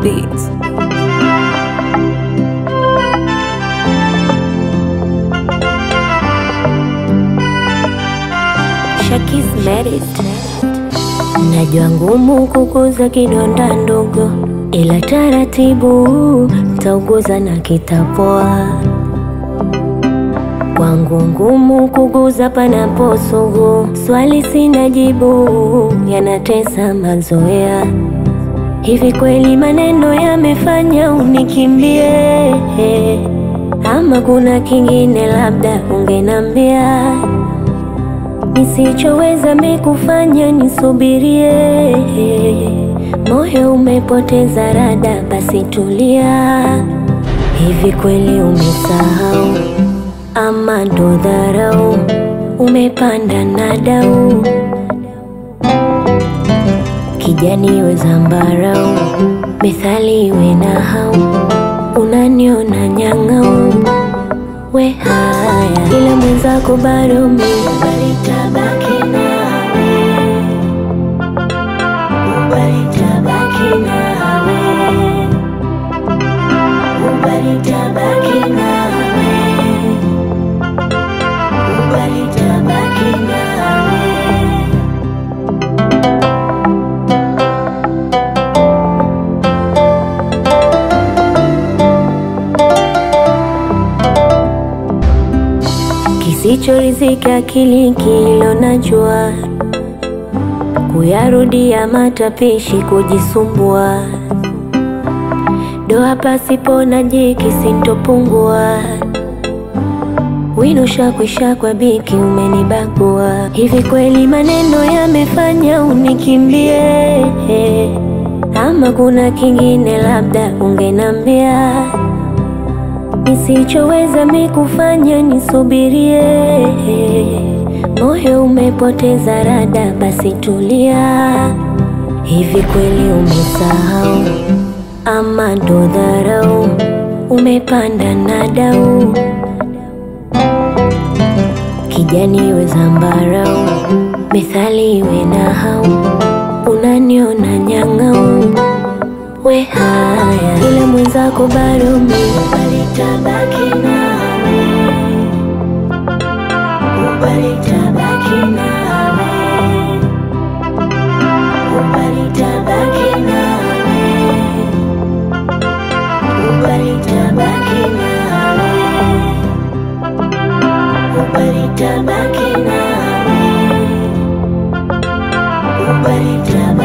Beats. Shakis Merit. Najua ngumu kukuza kidonda ndogo, ila taratibu tauguza na kitapoa. Kwangu ngumu kuguza panapo sugu, swali sina jibu, yanatesa mazoea. Hivi kweli maneno yamefanya unikimbie, ama kuna kingine labda ungenambia nisichoweza mikufanya nisubirie. Moyo umepoteza rada, basi tulia. Hivi kweli umesahau ama ndo dharau? Umepanda na dau kijani we zambarau, methali iwe na hau, unaniona nyang'au we haya, ila mwenzako bado mi balitabaki nawe, balitabaki nawe, balitabaki nawe, balitabaki nawe. Kisichorizika akili kilo najua, kuyarudia matapishi kujisumbua, doa pasipo na jiki sintopungua, wino shakwisha kwa biki umenibagua. Hivi kweli maneno yamefanya unikimbie, ama kuna kingine labda ungenambia nisichoweza mikufanya nisubirie. Moyo umepoteza rada, basi tulia. Hivi kweli umesahau ama ndo dharau? Umepanda na dau kijani we zambarau, methali iwe na hau, unaniona nyang'au we haya, ila mwenzako bado mi balitabaki nawe, balitabaki nawe, balitabaki nawe, balitabaki nawe, balitabaki nawe, balitabaki